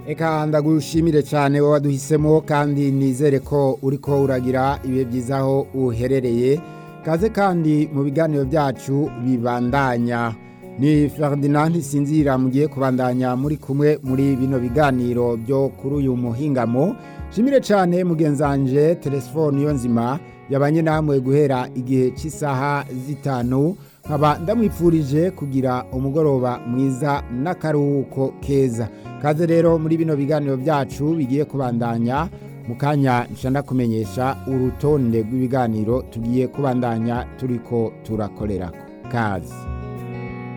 Eka ndagushimire cyane wowe waduhisemo kandi nizere ko uriko uragira ibihe byiza aho uherereye kaze kandi mu biganiro byacu bibandanya ni Ferdinand Sinzira mugiye kubandanya muri kumwe muri bino biganiro byo kuri uyu muhingamo shimire cyane mugenzanje telefone yo nzima yabanye namwe guhera igihe cy'isaha zitanu nkaba ndamwipfurije kugira umugoroba mwiza n'akaruhuko keza kaze rero muri bino biganiro byacu bigiye kubandanya mu kanya nshanda kumenyesha urutonde rw'ibiganiro tugiye kubandanya turiko turakorera kazi